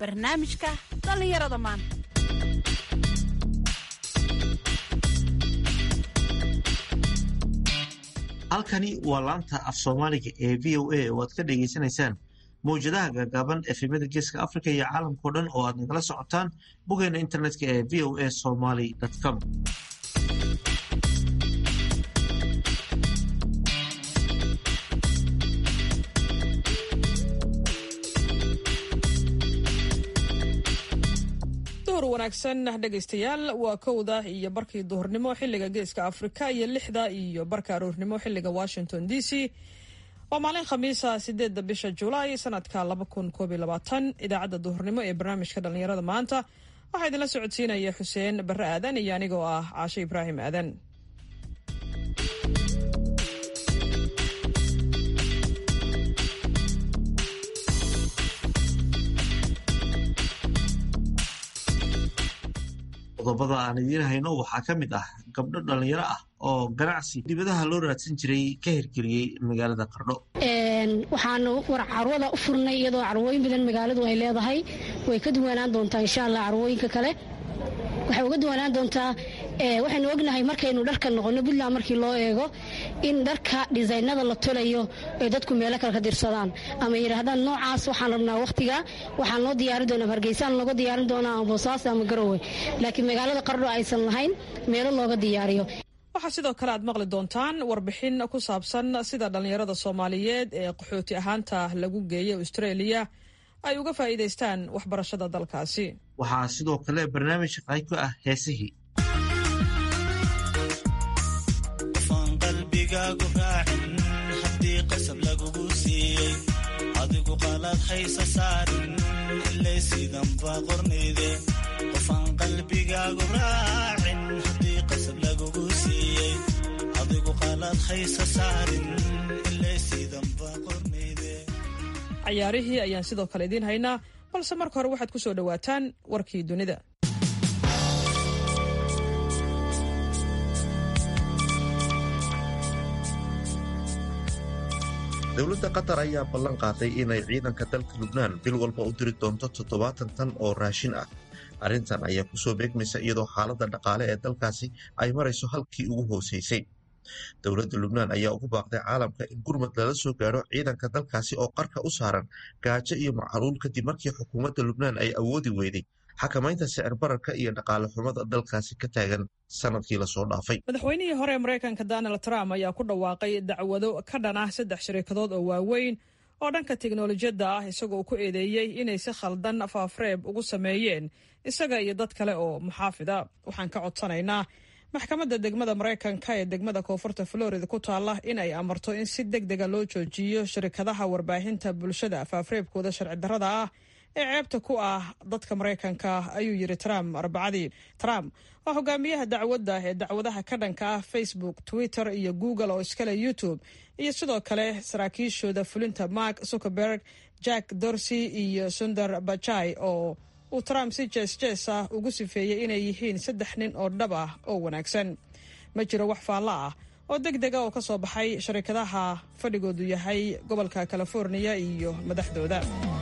barnaamijka dhallinyarada maanta halkani waa laanta af soomaaliga ee v o a oo aad ka dhagaysanaysaan mawjadaha gaagaaban efemada geeska africa iyo caalamkao dhan oo aad nagala socotaan boggeena internetka ee v o a somaly com wanaagsan dhegaystayaal waa kowda iyo barkii duhurnimo xiliga geeska afrika iyo lixda iyo barka aroornimo xiliga washington d c waa maalin khamiisa sideedda bisha julaay sanadka laba kun koob iyo labaatan idaacadda duhurnimo ee barnaamijka dhallinyarada maanta waxaa idinla socodsiinaya xuseen barre aadan iyo anigoo ah caashe ibraahim aadan qodobada aan idiin hayno waxaa ka mid ah gabdho dhallinyaro ah oo ganacsi dibadaha loo raadsan jiray ka hirgeliyey magaalada qardho waxaanu war carwada u furnay iyadoo carwooyin badan magaaladu ay leedahay way ka duwanaan doontaa insha allah carwooyinka kale waxay uga duwanaan doontaa waxaynu ognahay markaynu dharka noqono puntland markii loo eego in dharka dhisaynada la tolayo ay dadku meelo kale ka dirsadaan ama yidhaahdaan noocaas waxaan rabnaa wakhtiga waxaan loo diyaari doonaa hargeysaan looga diyaarin doonaa ama boosaaso ama garowe laakiin magaalada qardho aysan lahayn meelo looga diyaariyo waxaa sidoo kale aad maqli doontaan warbixin ku saabsan sida dhallinyarada soomaaliyeed ee qaxooti ahaanta lagu geeyay australia ay uga faa'iidaystaan waxbarashada dalkaasi waxaa sidoo kale barnaamij qayb ka ah heesihii qofaan qalbigaagu raacin haddii qasab lagugu siiyey adigu qalaad haysa saarin ilay sidanba qornayde qofaan qalbigaagu raacin haddii qasab lagugu siiyey adigu qalaad haysa saarin ilay sidanba qornayde cayaarihii ayaan sidoo kale idiin haynaa balse marka hore waxaad ku soo dhowaataan warkii dunida dowladda qatar ayaa ballan qaaday inay ciidanka dalka lubnaan bil walba u diri doonto toddobaatan tan oo raashin ah arrintan ayaa kusoo beegmaysa iyadoo xaaladda dhaqaale ee dalkaasi ay marayso halkii ugu hoosaysay dowladda lubnaan ayaa ugu baaqday caalamka in gurmad lala soo gaadho ciidanka dalkaasi oo qarka u saaran gaajo iyo macaluul kadib markii xukuumadda lubnaan ay awoodi weyday xakamaynta sicir bararka iyo dhaqaale xumada dalkaasi ka taagan sanadkii lasoo dhaafay madaxweynihii hore ee maraykanka donald trump ayaa ku dhawaaqay dacwado ka dhan ah saddex shirikadood oo waaweyn oo dhanka teknolojiyadda ah isagoo ku eedeeyey inay si khaldan faafreeb ugu sameeyeen isaga iyo dad kale oo muxaafida waxaan ka codsanaynaa maxkamadda degmada maraykanka ee degmada koonfurta florida ku taalla in ay amarto in si deg dega loo joojiyo shirikadaha warbaahinta bulshada faafreebkooda sharci darrada ah ee ceebta ku ah dadka maraykanka ayuu yiri trump arbacadii trump waa hogaamiyaha dacwadda ee dacwadaha ka dhanka ah facebook twitter iyo google oo iskale youtube iyo sidoo kale saraakiishooda fulinta mark zuckerberg jack dorsey iyo sundar bajai oo uu trump si jees jees ah ugu sifeeyey inay yihiin saddex nin oo dhab ah oo wanaagsan ma jiro wax faalla ah oo deg dega oo ka soo baxay sharikadaha fadhigoodu yahay gobolka californiya iyo madaxdooda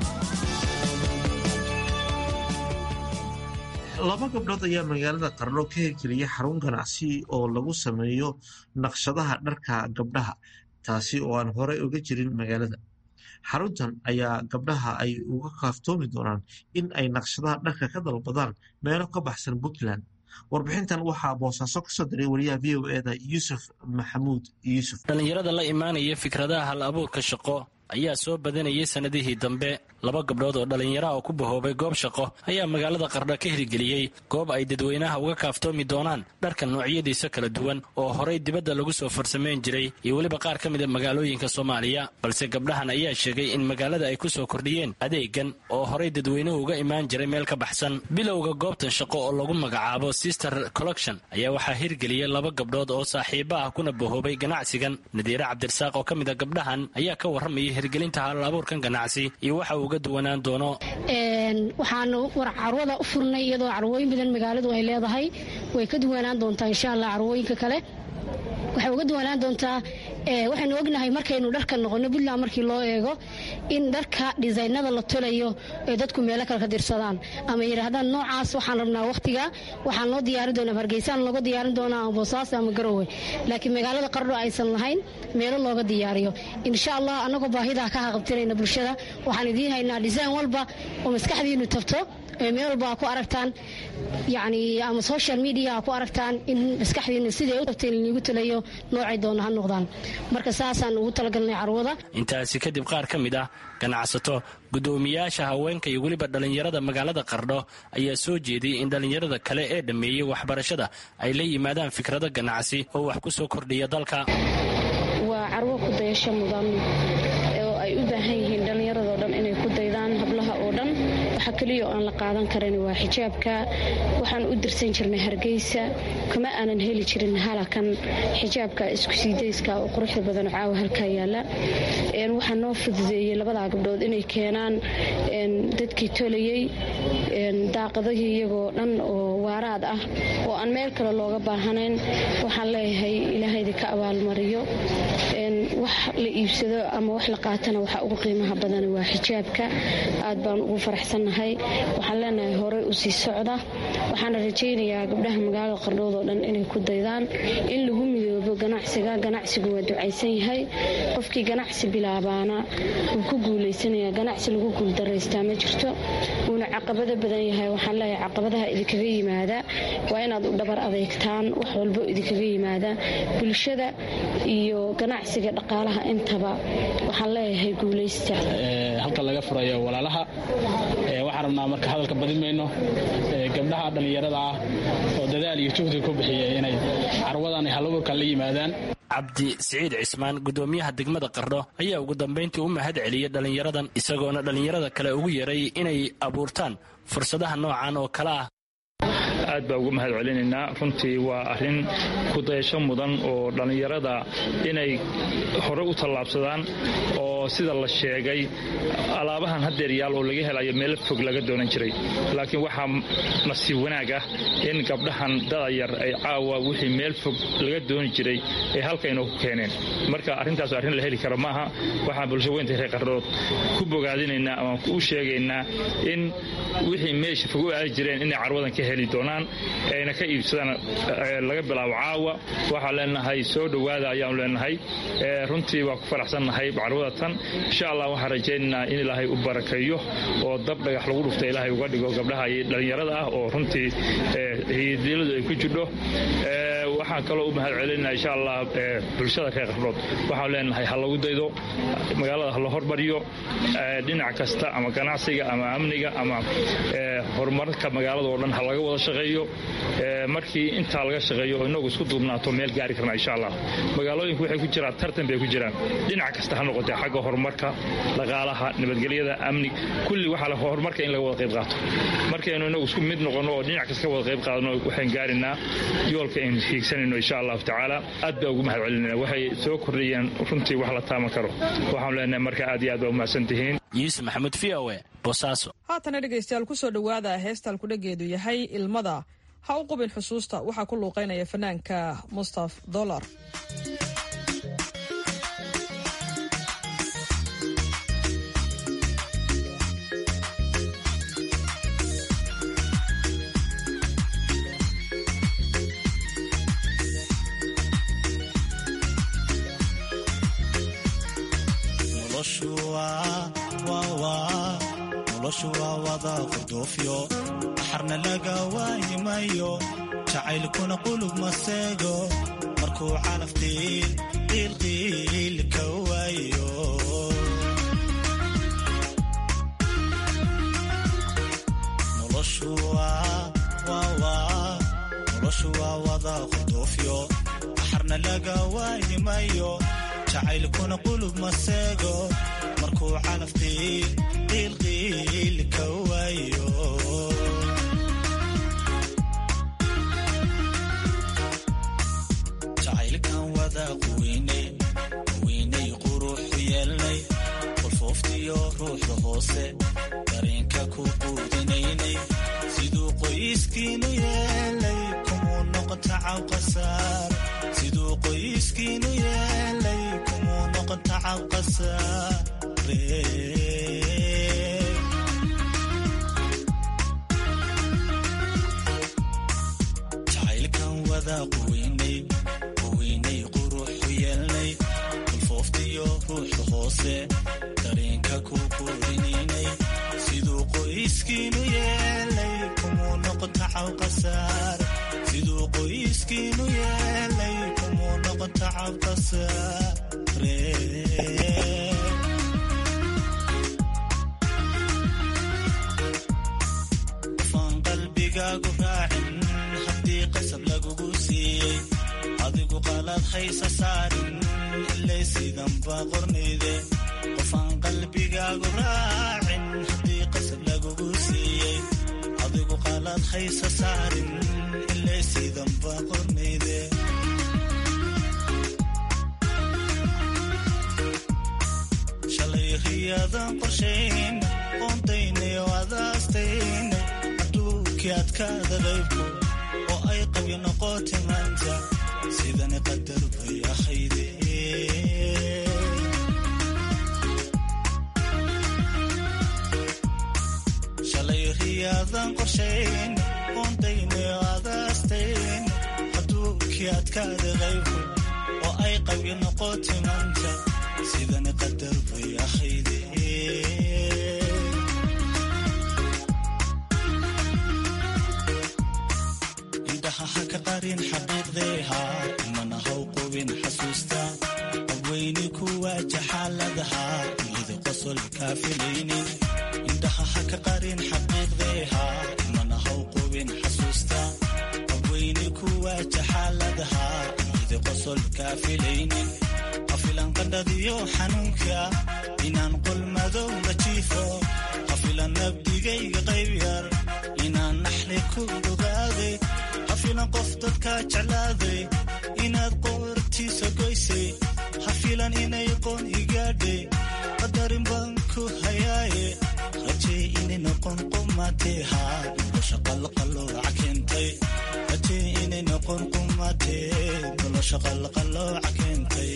laba gabdhood ayaa magaalada qardho ka hirgeliyay xarun ganacsi oo lagu sameeyo naqshadaha dharka gabdhaha taasi oo aan horey uga jirin magaalada xaruntan ayaa gabdhaha ay uga kaaftoomi doonaan in ay naqshadaha dharka ka dalbadaan meelo ka baxsan puntland warbixintan waxaa boosaaso ka soo diray wariyaha v o eda yuusuf maxamuud yuusuf dhallinyarada la imaanaya fikradaha hal abuurka shaqo ayaa soo badanayay sannadihii dambe laba gabdhood oo dhallinyaraha oo ku bahoobay goob shaqo ayaa magaalada qardho ka hirgeliyey goob ay dadweynaha uga kaaftoomi doonaan dharka noocyadiisa kala duwan oo horay dibadda lagu soo farsamayn jiray iyo weliba qaar ka mida magaalooyinka soomaaliya balse gabdhahan ayaa sheegay in magaalada ay ku soo kordhiyeen adeegan oo horay dadweynuhu uga imaan jiray meel ka baxsan bilowga goobtan shaqo oo lagu magacaabo sister collection ayaa waxaa hirgeliyey laba gabdhood oo saaxiiba ah kuna bahoobay ganacsigan nadiire cabdirasaaq oo ka mid a gabdhahan ayaa ka warramayay hirgelinta hal abuurkan ganacsi iyo waxa uga duwanaan doono waxaanu war carwada u furnay iyadoo carwooyin badan magaaladu ay leedahay way ka duwanaan doontaa insha allah carwooyinka kale waxay uga duwanaan doontaa waxaynu ognahay markaynu dharka noqono puntland markii loo eego in dharka dhisaynada la tolayo ee dadku meelo kale ka dirsadaan ama yidhaahdaan noocaas waxaan rabnaa wakhtiga waxaan loo diyaari doonaa hargeysaan looga diyaarin doonaa ama boosaaso ama garowe laakiin magaalada qardho aysan lahayn meelo looga diyaariyo insha allah annagoo baahidaa ka haqabtinayna bulshada waxaan idiin haynaa dhisaan walba oo maskaxdiinu tabto meel walba aa ku aragtaan yani ama social media aa ku aragtaan in maskaxdiina siday u tabtay liniigu talayo noocay doona ha noqdaan marka saasaan ugu talagalnay carwada intaasi kadib qaar ka mid ah ganacsato guddoomiyaasha haweenka iyo weliba dhallinyarada magaalada qardho ayaa soo jeediyey in dhallinyarada kale ee dhammeeyey waxbarashada ay la yimaadaan fikrado ganacsi oo wax ku soo kordhiya dalka waa carwo ku dayasho mudan oo ay u baahan yihiin dhallinyaradoo dhan inay ku daydaan hablaha oo dhan waxa keliya oo aan la qaadan karan waa xijaabka waxaan u dirsan jirnay hargeysa kama aanan heli jirin halakan xijaabka isku siidayska oo quruxda badan caawa halkaa yaala waxaa noo fududeeyey labadaa gabdhood inay keenaan dadkii tolayey daaqadahii iyagoo dhan oo waaraad ah oo aan meel kale looga baahanayn waxaan leeyahay ilaahayda ka abaalmariyo wax la iibsado ama wax la qaatana waxaa ugu qiimaha badan waa xijaabka aad baan ugu faraxsannahay waxaan leenahay horey u sii socda waxaana rajaynayaa gabdhaha magaalada qardhood oo dhan inay ku daydaan in lagu midoobo ganacsiga ganacsigu waa ducaysan yahay qofkii ganacsi bilaabaana wuu ku guulaysanaya ganacsi lagu guuldaraystaa ma jirto wuuna caqabado badan yahay waxaan leeyahay caqabadaha idinkaga yimaada waa inaad u dhabar adeegtaan wax walbo idinkaga yimaada bulshada iyo ganacsiga dhaqaalaha intaba waxaan leeyahay guulaysta halka laga furayo walaalaha waxaan rabnaa marka hadalka badin mayno gabdhaha dhallinyarada ah oo dadaal iyo juhdi ku bixiya inay carwadan halaburka la yimaadaan cabdi siciid cismaan guddoomiyaha degmada qardho ayaa ugu dambayntii u mahad celiyey dhallinyaradan isagoona dhallinyarada kale ugu yeeray inay abuurtaan fursadaha noocan oo kale ah aad baa ugu mahad celinaynaa runtii waa arrin kudayasho mudan oo dhallinyarada inay hore u tallaabsadaan oo sida la sheegay alaabahan hadeer yaal oo laga helayo meelo fog laga doonan jiray laakiin waxaa nasiib wanaag ah in gabdhahan dadayar ay caawa wixii meel fog laga dooni jiray ay halkayna ku keeneen marka arrintaas arrin la heli karo maaha waxaan bulsho weynta reer qardhood ku bogaadinaynaa ama u sheegaynaa in wixii meesha fog u aadi jireen inay carwadan ka heli doonaan ayna ka iibsadaan laga bilaabo caawa waxaan leenahay soo dhowaada ayaanu leenahay runtii waa ku faraxsannahay carwada tan insha allah waxaan rajaynaynaa in ilaahay u barakeeyo oo dab dhagax lagu dhufta ilaahay uga dhigo gabdhaha iyo dhallinyarada ah oo runtii hiyadiladu ay ku jidho waxaan kaloo u mahad celinaa insha allah bulshada reer qardhood waxaan leenahay ha lagu daydo magaalada ha la hormariyo dhinac kasta ama ganacsiga ama amniga ama horumarka magaalada oo dhan ha laga wada shaqeeyo markii intaa laga shaqeeyo oo inagu isku duubnaato meel gaari karna insha allah magaalooyinku waxay ku jiraan tartan bay ku jiraan dhinac kasta ha noqotee xagga horumarka dhaqaalaha nabadgelyada amni kulli waxaa la horumarka in laga wada qayb qaato markaynu inagu isku mid noqonno oo dhinac kasta ka wada qayb qaadano waxaan gaarinaa yoolka aynu hiigsanayno insha allahu tacaala aad baa ugu mahad celinayna waxay soo kordhiyeen runtii wax la taaman karo waxaanu leenahay marka aad iyo aad baa umahadsan tihiin yuusuf maxamuud v o e boosaaso haatana dhegaystayaal ku soo dhowaada heestal kudhageedu yahay ilmada ha u qubin xusuusta waxaa ku luuqaynaya fanaanka mustaf dolar noloshu waa wada qurduufyo axarna laga waayimayo jacaylkuna qulub maseego markuu calaf qiilqiil ka waayo noloshu waa wada qurduufyo axarna laga waayimayo jacaylkuna qulub maseego markuu calaf qiilqiil ka waayo jacaylkan wada quweynay quweynay quruxu yeelnay qolfooftiyo ruuxda hoose dareenka ku quudinaynay siduu qoyskiinu yeelay kumuu noqon noqon tacaw qasaar siduu qoyskiinu yeelay kumuu noqon tacaw qasaare jacaylkan wadaa quweynay quweynay quruxu yeelnay kulfooftiyo ruuxda hoose dareenka ku quurinaynay siduu qoyskiinu yeelay kumuu noqon tacaw qasaar siduu qoyskiinu yeelay kumuu noqon tacaw qasaare qofaan qalbigaagu raacin haddii qasab lagugu siiyey adigu qalaad haysa saarin ilay sidanba qornayde qofaan qalbigaagu raacin haddii qasab lagugu siiyey adigu qalaad haysa saarin ilay sidanba qornayde shalay riyaadan qorshayn qoontaynay oo adaastaynay adduunkii adkaada qaybku oo ay qabyo noqotay maanta sidani qadar bay ahayde shalay riyaadan qorshayn qoontaynay oo adaastayn adduunkii adkaada qaybku oo ay qabyo noqotay maanta sidani qadar bay ahayde indhaha ha ka qarin xaqiiqdeeha mana haw qubin xasuusta abweyni ku waaja xaaladaha iyada qosol kaa filaynin indhaha ha ka qarin xaqiiqdeeha mana haw qubin xasuusta abweyni ku waaja xaaladaha iyada qosol kaa filaynin hafilan qandhadiyo xanuunka inaan qol madow la jiifo hafilan nabdigayga qayb yar inaan naxli ku ogaaday hafilan qof dadka jeclaaday inaad qoortiisa goysay hafilan inay qoon igaadhay qadarin baan ku hayaaye rajey inay noqon qumatee haa nolosha qalqalooca keentay rajey inay noqon qumatee nolosha qalqalooca keentay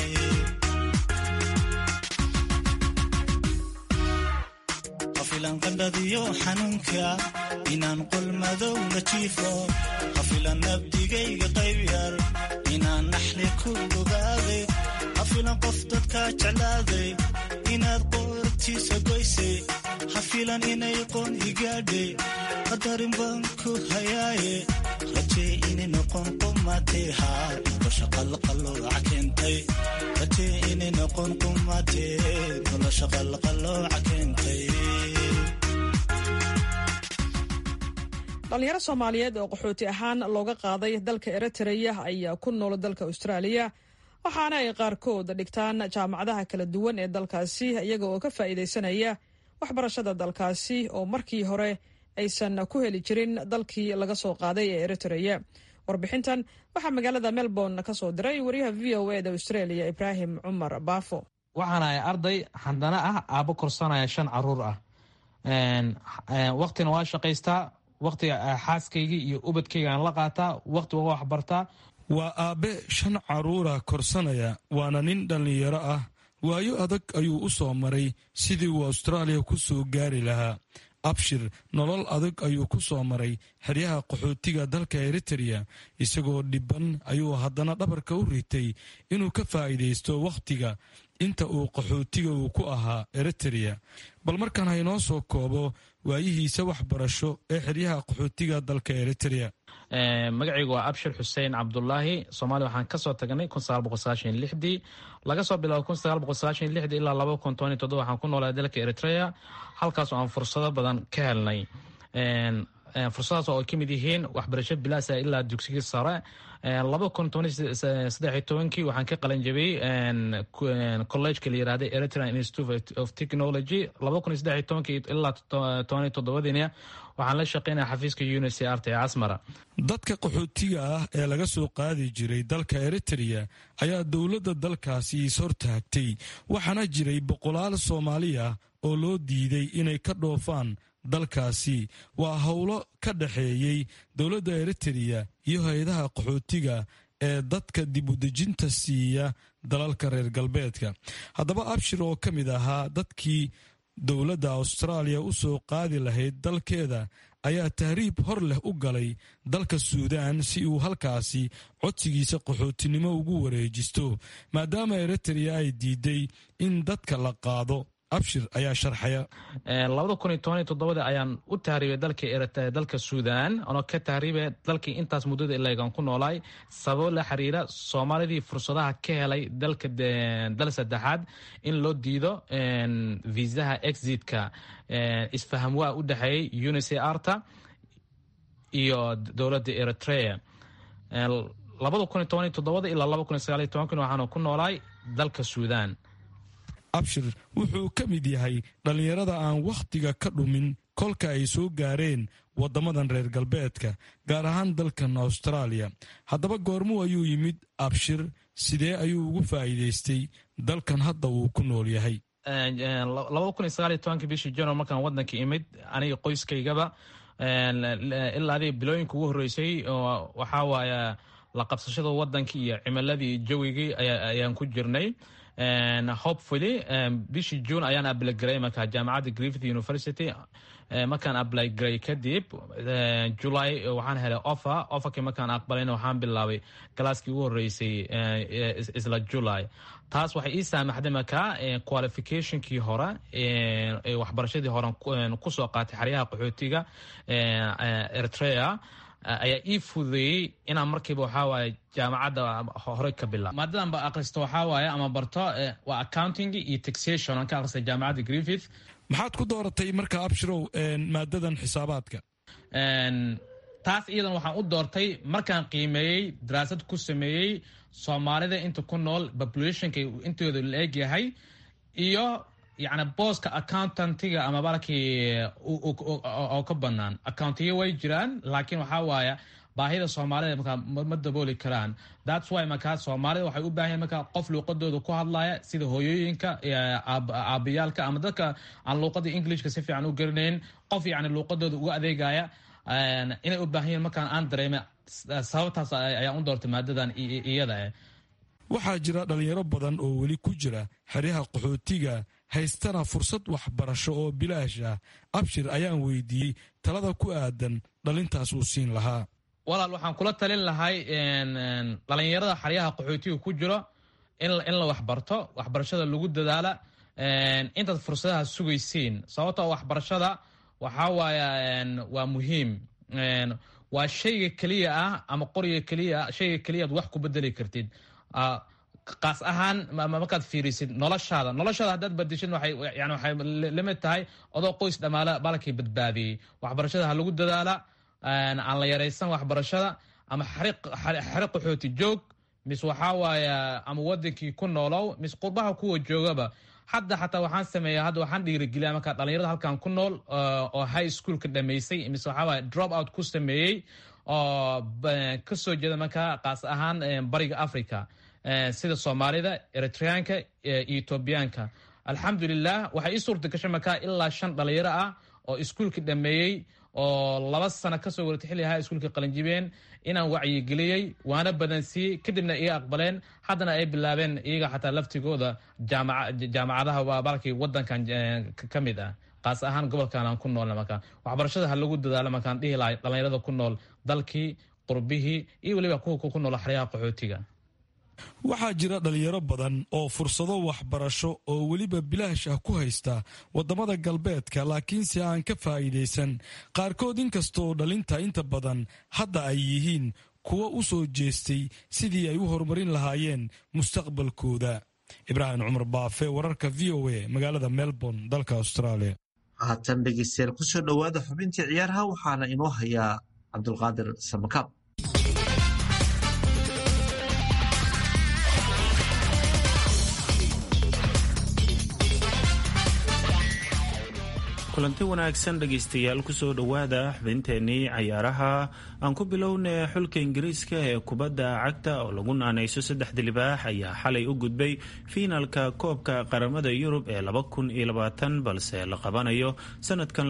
hafilan qandhadiyo xanuunka inaan qol madow la jiifo hafilan nabdigayga qayb yar inaan naxli ku ogaaday hafilan qof dadka jeclaaday inaad qoortiisa goysay hafilan inay qoon igaadhay qadarin baan ku hayaaye rajey inay noqon qumatee haa nolosha qalqalooca keentay rajey inay noqon qumatee nolosha qalqalooca keentay dhalinyaro soomaaliyeed oo qaxooti ahaan looga qaaday dalka eritreya ayaa ku nool dalka austraaliya waxaana ay qaarkood dhigtaan jaamacadaha kala duwan ee dalkaasi iyaga oo ka faa'iidaysanaya waxbarashada dalkaasi oo markii hore aysan ku heli jirin dalkii laga soo qaaday ee eritreya warbixintan waxaa magaalada melbourne ka soo diray wariyaha v o eda australia ibraahim cumar baafo waxaana ay arday xandana ah aabo korsanaya shan caruur ah waktina waa shaqaystaa waktiga xaaskaygii iyo ubadkayga aan la qaataa wakti waa waxbartaa waa aabbe shan caruura korsanaya waana nin dhallinyaro ah waayo adag ayuu u soo maray sidii uu austraaliya ku soo gaari lahaa abshir nolol adag ayuu ku soo maray xeryaha qaxootiga dalka eritreya isagoo dhibban ayuu haddana dhabarka u ritay inuu ka faa'iidaysto wakhtiga inta uu qaxootiga uu ku ahaa eritreya bal markaan haynoo soo koobo waayihiisa waxbarasho ee xeryaha qaxootiga dalka eritreya magacaygu waa abshir xuseen cabdulaahi soomaaliya waxaan kasoo tagnay dii laga soo bilaabo ilaa waxaan ku noolaa dalka eritrea halkaasoo aan fursado badan ka helnay fursadaas oo ay ka mid yihiin waxbarasho bilaasa ilaa dugsigii sare kii waxaan ka qalan jabiyey collegeka la yirahda eritrean institute of technology ilaa toddobadiina waxaan la shaqeynaya xafiiska unicrt ee casmara dadka qaxootiga ah ee laga soo qaadi jiray dalka eritreya ayaa dowladda dalkaasi ishortaagtay waxaana jiray boqolaal soomaali ah oo loo diiday inay ka dhoofaan dalkaasi waa howlo ka dhexeeyey dowladda eritreya iyo hay-adaha qaxootiga ee dadka dibudejinta siiya dalalka reer galbeedka haddaba abshir oo ka mid ahaa dadkii dowladda austraaliya u soo qaadi lahayd dalkeeda ayaa tahriib hor leh u galay dalka suudaan si uu halkaasi codsigiisa qaxootinimo ugu wareejisto maadaama eritrea ay diiday in dadka la qaado abshir ayaa sharxaya labada kun iyo toban iyo toddobadii ayaan u tahriibay dalka dalka suudaan anoo ka tahriibay dalkii intaas muddada ileegan ku noolaay sababo la xiriira soomaalidii fursadaha ka helay dalka dal saddexaad in loo diido viisaha exitka isfaham waa u dhexeeyey unicrta iyo dowladda eritrea labada kun iyo toban iyo toddobada ilaa laba kun iyo sagaal iyo tobankii waxaanu ku noolaay dalka suudaan abshir wuxuu ka mid yahay dhallinyarada aan wakhtiga ka dhumin kolka ay soo gaareen waddamadan reer galbeedka gaar ahaan dalkan austraaliya haddaba goormuu ayuu yimid abshir sidee ayuu ugu faa'iidaystay dalkan hadda uu ku nool yahay labada kun iyo sagaal iyo tobankii bishii januar markaan waddanka imid aniga qoyskaygaba ilaa adiga bilooyinka ugu horreysay waxaa waaya la qabsashada waddankii iyo cimiladii jawigii ayaan ku jirnay hopefully bishii june ayaan ablygaray marka jaamacadda griffith university markaan ablygaray kadib july waxaan helay offer offerkii markaan aqbalayna waxaan bilaabay galaaskii ugu horreysay isla july taas waxay ii saamaxday markaa qualificationkii hore waxbarashadii hore kusoo qaatay xeryaha qaxootiga eritrea ayaa ii fududeeyey inaan markiiba waxaa waaye jaamacadda hore ka bilaab maadadan ba akhristo waxaa waaye ama barto waa accounting iyo taxation aan ka akhristay jaamacadda griffith maxaad ku dooratay marka abshirow maadadan xisaabaadka taas iyadan waxaan u doortay markaan qiimeeyey daraasad ku sameeyey soomaalida inta ku nool populationka intooda la eg yahay iyo yacni booska accountantiga ama balkii oo ka banaan accountiyo way jiraan laakiin waxaa waaya baahida soomaalida markaa ma dabooli karaan thats why markaa soomaalida waxay u baahan yahin markaa qof luuqadooda ku hadlaya sida hooyooyinka aabiyaalka ama dadka aan luuqada englishka si fiican u garanayn qof yacni luuqadooda uga adeegaya inay u baahan yihin markaan aan dareema sababtaas ayaan u doortay maadadan iyada eh waxaa jira dhalinyaro badan oo weli ku jira xeryaha qaxootiga haystana fursad waxbarasho oo bilaash ah abshir ayaan weydiiyey talada ku aadan dhalintaas uu siin lahaa walaal waxaan kula talin lahay dhalinyarada xeryaha qaxootiga ku jiro in la waxbarto waxbarashada lagu dadaala intaad fursadaha sugaysiin sababtoo waxbarashada waxaa waaya waa muhiim waa shayga keliya ah ama qoriga keliya shayga keliya aad wax ku bedeli kartid kaas ahaan markaad fiirisid noloshaada noloshaada haddaad badishid waxay yani waxay lamid tahay odoo qoys dhamaala balkii badbaadiyey waxbarashada ha lagu dadaala aan la yaraysan waxbarashada ama xari qaxooti joog mis waxaa waaya ama wadankii ku noolow mis qurbaha kuwa joogaba hadda xataa waxaan sameeya hadda waxaan dhiirigeliya markaa dhalinyarada halkan ku nool oo high schoolka dhamaysay mise waxaa waaya drop out ku sameeyey oo kasoo jeeda markaa kaas ahaan bariga africa sida soomaalida eritreanka iyo etoobiyaanka alxamdulilah waxay ii suurta gashay markaa ilaa shan dhalinyaro ah oo iskuulka dhameeyey oo laba sano kasoo waratay xilli ahaa iskuulka qalinjibeen inaan wacyigeliyey waana badansiiyey kadibna iga aqbaleen haddana ay bilaabeen iyaga xataa laftigooda jaamacadaha waa balkii wadankan ka mid ah kaas ahaan gobolkan aan ku noolna markaa waxbarashada ha lagu dadaalo markaan dhihi lahay dhalinyarada ku nool dalkii qurbihii iyo weliba kuwa ku nool xeryaha qaxootiga waxaa jira dhalinyaro badan oo fursado waxbarasho oo weliba bilaash ah ku haysta waddamada galbeedka laakiinse aan ka faa'iidaysan qaarkood inkastoo dhalinta inta badan hadda ay yihiin kuwa u soo jeestay sidii ay u horumarin lahaayeen mustaqbalkooda ibraahim cumar baafe wararka v o a magaalada melbourne dalka australia haatan dhegeystayaal kusoo dhowaada xubintii ciyaaraha waxaana inoo hayaa cabdulqaadir samakaab kulanti wanaagsan dhegaystayaal kusoo dhowaada xubinteennii cayaaraha aan ku bilowna xulka ingiriiska ee kubadda cagta oo lagu naanayso saddexda libaax ayaa xalay u gudbay fiinalka koobka qaramada yurub ee balse la qabanayo sanadkan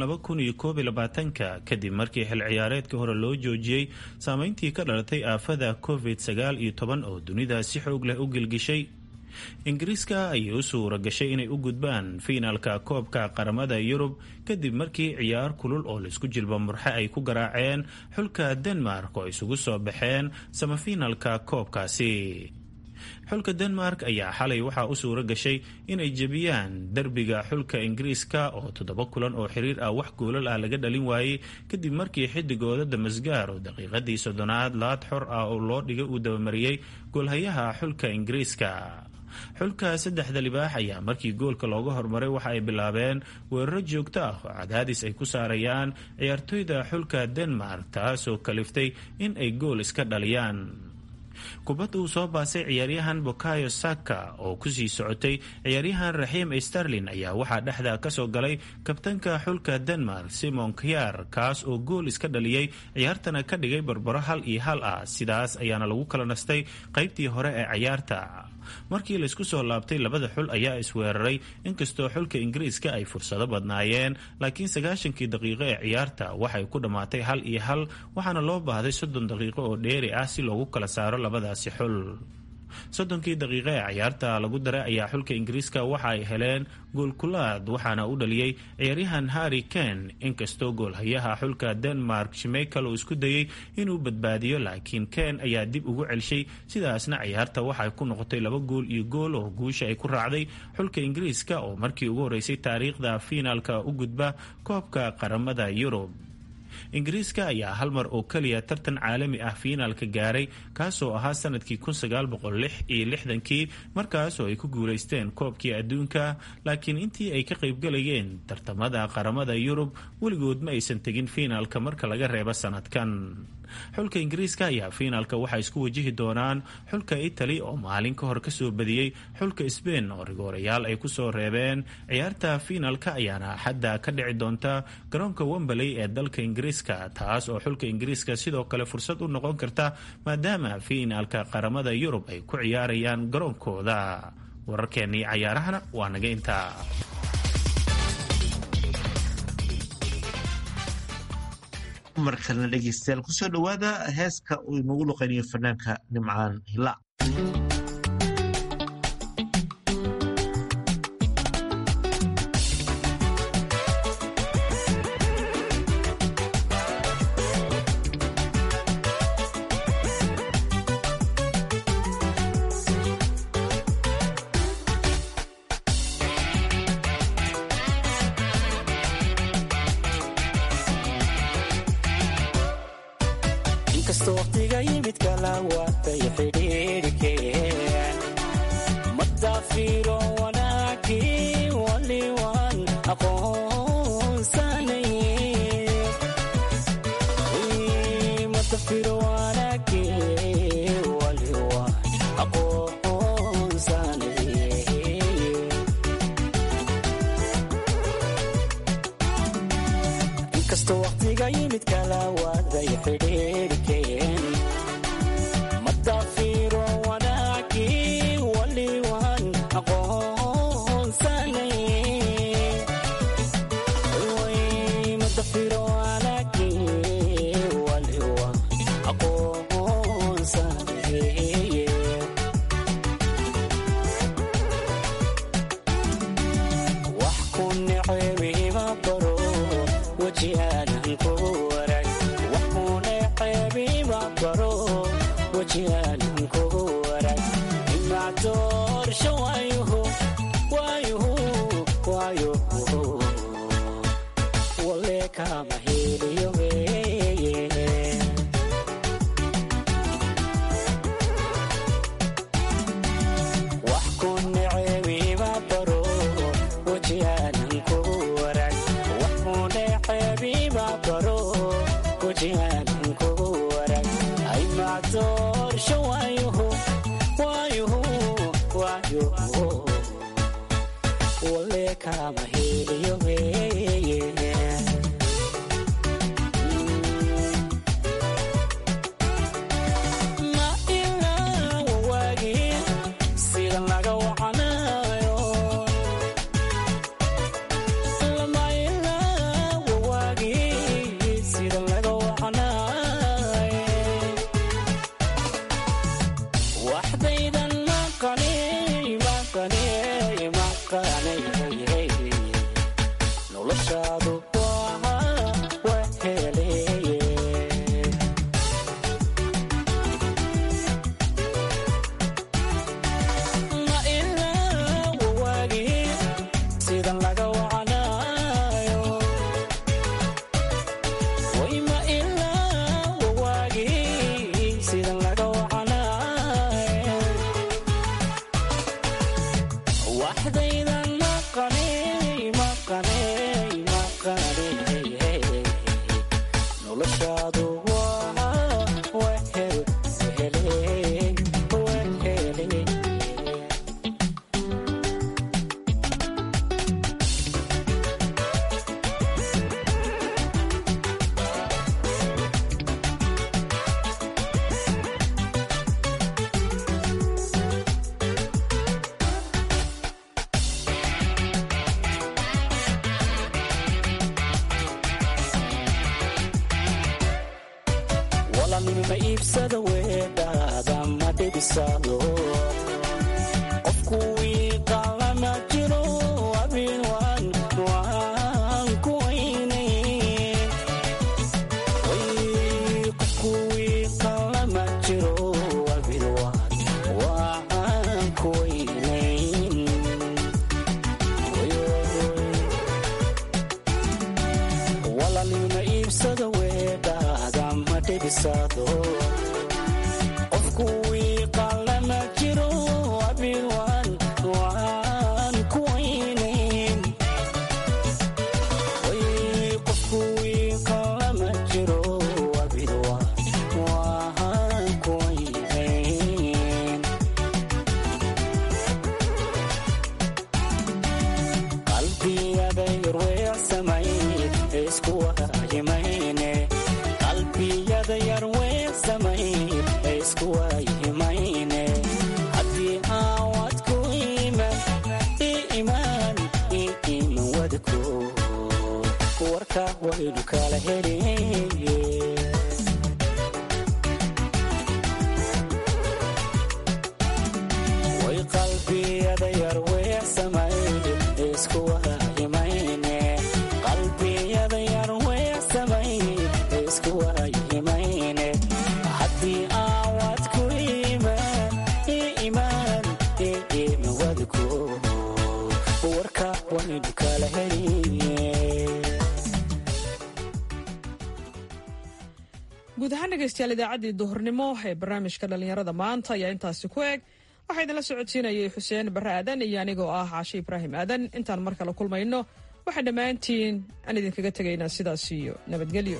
ka kadib markii xil ciyaareedkii hore loo joojiyey saameyntii ka dhalatay aafada covid oo dunida si xoog leh u gilgishay ingiriiska ayay u suura gashay inay u gudbaan fiinaalka koobka qaramada yurub kadib markii ciyaar kulul oo laisku jilba murxe ay ku garaaceen xulka denmark oo isugu soo baxeen samafiinaalka koobkaasi xulka denmark ayaa xalay waxaa u suura gashay inay jebiyaan derbiga xulka ingiriiska oo toddoba kulan oo xiriir ah wax goolal ah laga dhalin waayey kadib markii xidigooda damasgaar oo daqiiqadii soddonaad laad xor ah oo loo dhigay uu dabamariyey goolhayaha xulka ingiriiska xulka saddexda libaax ayaa markii goolka looga hormaray waxa ay bilaabeen weeraro joogto ah oo cadaadis ay ku saarayaan ciyaartoyda xulka denmark taasoo kaliftay in ay gool iska dhaliyaan kubadda uu soo baasay ciyaaryahan bokayo saka oo kusii socotay ciyaaryahan raxiim sterlin ayaa waxaa dhexda kasoo galay kabtanka xulka denmark simon kyar kaas oo gool iska dhaliyey ciyaartana ka dhigay barbaro hal iyo hal ah sidaas ayaana lagu kala nastay qaybtii hore ee ciyaarta markii laysku soo laabtay labada xul ayaa isweeraray inkastoo xulka ingiriiska ay fursado badnaayeen laakiin sagaashankii daqiiqo ee ciyaarta waxay ku dhammaatay hal iyo hal waxaana loo baahday soddon daqiiqo oo dheeri ah si loogu kala saaro labadaasi xul soddonkii daqiiqo ee ciyaarta lagu daray ayaa xulka ingiriiska waxa ay heleen goolkulaad waxaana u dhaliyey ciyaaryahan harry kane inkastoo goolhayaha xulka denmark shimeykel uu isku dayey inuu badbaadiyo laakiin kane ayaa dib ugu celshay sidaasna ciyaarta waxay ku noqotay laba gool iyo gool oo guusha ay ku raacday xulka ingiriiska oo markii ugu horeysay taariikhda fiinaalka u gudba koobka qaramada yurub ingiriiska ayaa hal mar oo keliya tartan caalami ah fiinaalka gaaray kaasoo ahaa sanadkii iyo kii markaasoo ay ku guulaysteen koobkii adduunka laakiin intii ay ka qaybgalayeen tartamada qaramada yurub weligood ma aysan tegin fiinaalka marka laga reebo sanadkan xulka ingiriiska ayaa fiinaalka waxaa isku wajihi doonaan xulka itali oo maalin ka hor kasoo badiyey xulka sbain oo rigoorayaal ay kusoo reebeen ciyaarta fiinaalka ayaana axadda ka dhici doonta garoonka wembaley ee dalka ingiriiska taas oo xulka ingiriiska sidoo kale fursad u noqon karta maadaama fiinaalka qaramada yurub ay ku ciyaarayaan garoonkooda wararkeennii cayaarahana waa naga intaa mar kalena dhegeystayaal kusoo dhowaada heeska uu inagu luqaynayo fanaanka nimcaan hila kama heliyo walaalnimima iibsada weedhaada ma dhibisado qofku wiiqalama jiro abin waan waan ku weynay qofku wiiqalama jiro abin waan waan ku weynayn walaalnimima iibsada weedhaada ma dhibisado qofku wiiqalama jiro abin waan waan ku weynayn qofku wiiqalama jiro abin waan waan ku weynayn qalbiyada yarweecsamay isku waayimayne qalbiyada yarweecsamay isku waayimayne haddii aawad ku iman i imaan i iman wadko warka waynu kala heliye way qalbiyada yarweecsamay isku waayimayne qalbiyada yarweecsamay isku waayimayne haddii aawad ku imaan i imaan i iman wadko warka waynu kala heliye guud ahaan dhegaystayaal idaacaddii duhurnimo ee barnaamijka dhallinyarada maanta ayaa intaasi ku eg waxaa idinla socodsiinayay xuseen barre aadan iyo anigoo ah caashe ibraahim aadan intaan mar kale kulmayno waxaan dhammaantiin aan idinkaga tegaynaa sidaas iyo nabadgelyo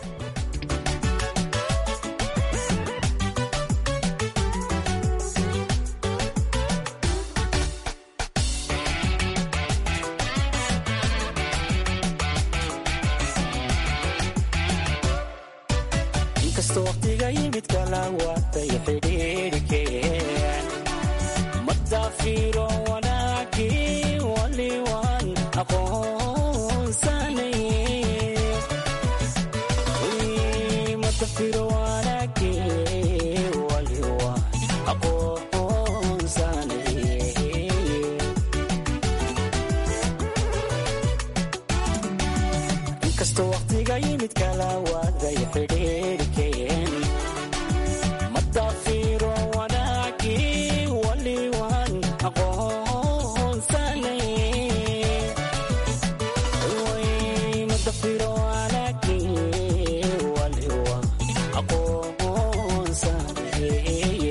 inkastoo waqtiga yimid kala waatay xidhiidhkeen madaafiro wanaagii waliwaan aqoonsanay madafiro wanaagii waliwaan aqoonsanay inkastoo waqtiga yimid kala waaday xidhiidhkeen madaafiro wanaagii waliwaan aqoonsanay madafiro wanaagii waliwaan aqoonsanay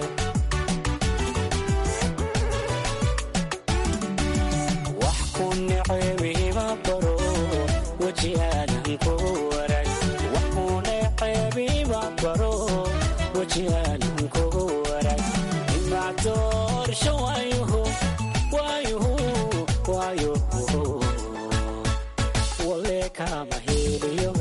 wax ku necebiima baro weji aanan ku warag wax ku necebiima baro weji aanan ku warag imacdoorsho waayuhu waayuhu waayuhu wale kama heliyo